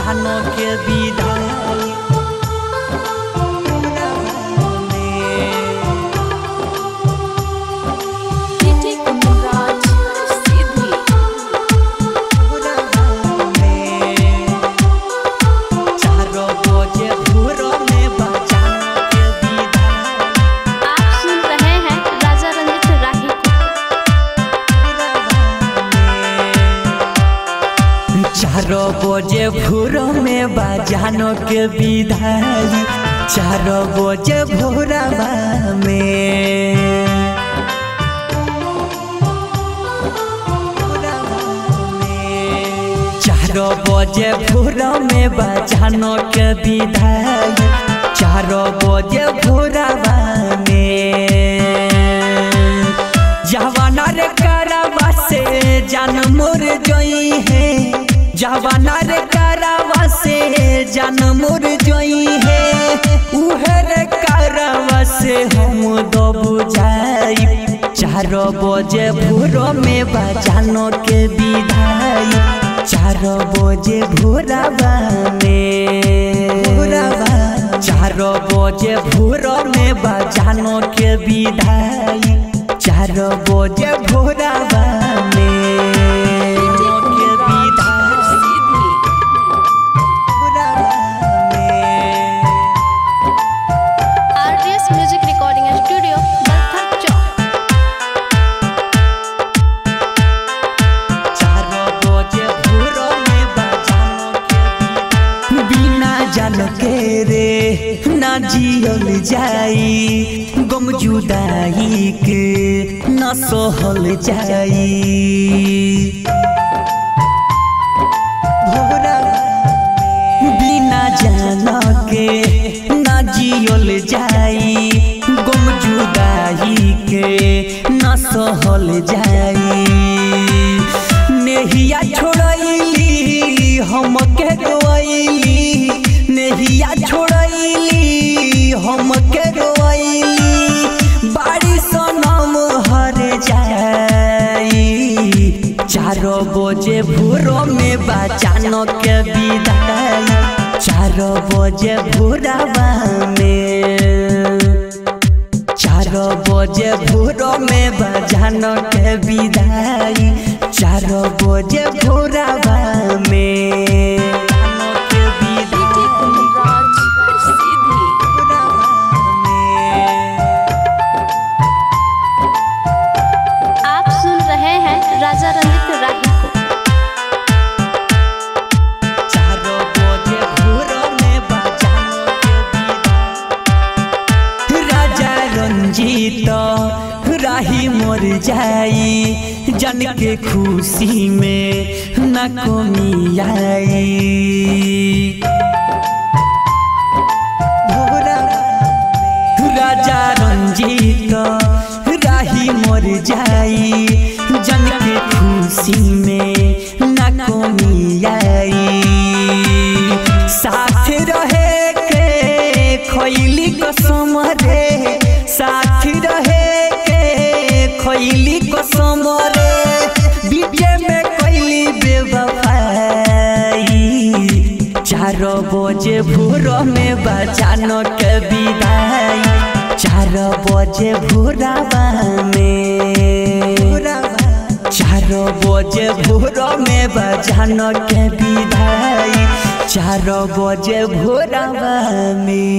बजानो के विदाई Titi Kundaraj Sidhi चारों बजे भोर में बजानो के विदाई आप सुन रहे हैं राजा रंजित राही को चारों बजे भोर में बजानो के विदाई चारों बजे भोरवा में चारों बजे भोर में बजानो के विदाई चारों बजे भोरवा में जवाना रे करावा से जान मोर जोई है जवाना रे करावा से जान मोर जोई है उहे रे करावा से हम दो बुझाई चारों बजे भोर में बजानो के विदाई चारों बजे भोरवा में भोरवा चारों बजे भोर में बजानो के विदाई चारों बजे भोरवा में के विदाई Sidhi भोरवा में RDS Music Recording Studio Balthak Chowk चारों बजे भोर में बजानो के विदाई बिना जान के रे ना जियल जाई गम जुदाई के न सहल जाई भोरा बिना जान के ना जियल जाई गम जुदाई के न सहल जाई नेहिया छोड़ैली हम के रोइली नेहिया छोड़ैली हम के रोइली बाड़ी सनम हर जाई चारों बजे भोर में बचानो के विदाई चारों बजे भोरवा में चारों बजे भोर में बजानो के विदाई चारों बजे भोरवा में बजानो के Titi विदाई Kundaraj Sidhi भोरवा में। आप सुन रहे हैं राजा रंजित राही को चारों बजे भोर में बजानो के विदाई राजा रंजीत राही मर जाई जन के खुशी में न कमी आई भोरा राजा रंजीत राही मर जाई जन के खुशी में न कमी आई साथ रहे के खैली कसम रे साथ रहे के खैली कसम रे बीचे में कैली बेवफाई चारों बजे भोर में बजानो के विदाई चारों बजे भोरवा में चारों बजे भोर में बजानो के विदाई चारों बजे भोरवा में